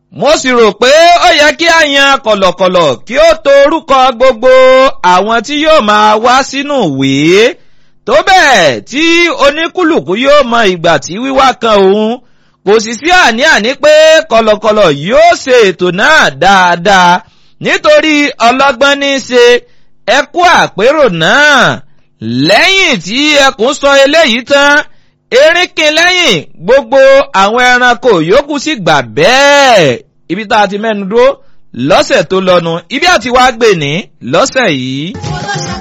mo sì rò pé ó yẹ kí a yan kọ̀lọ̀kọ̀lọ̀ kí ó to orúkọ gbogbo àwọn tí yóò máa wá sínú ìwé tó bẹ́ẹ̀ tí oníkúlùkù yóò mọ ìgbà tí wíwá kan òun kò sì sí àní-àní pé kọ̀lọ̀kọ̀lọ̀ yóò ṣe ètò náà dáadáa nítorí ọlọ́gbọ́n ní í ṣe ẹkú àpérò náà lẹ́yìn tí ẹkùn sọ eléyìí tán erékin lẹ́yìn gbogbo àwọn ẹranko yòókù sì gbà bẹ́ẹ̀ ibi tá a ti mẹ́nu dúró lọ́sẹ̀ tó lọ́nu ibi àti wá gbè ní lọ́sẹ̀ yìí.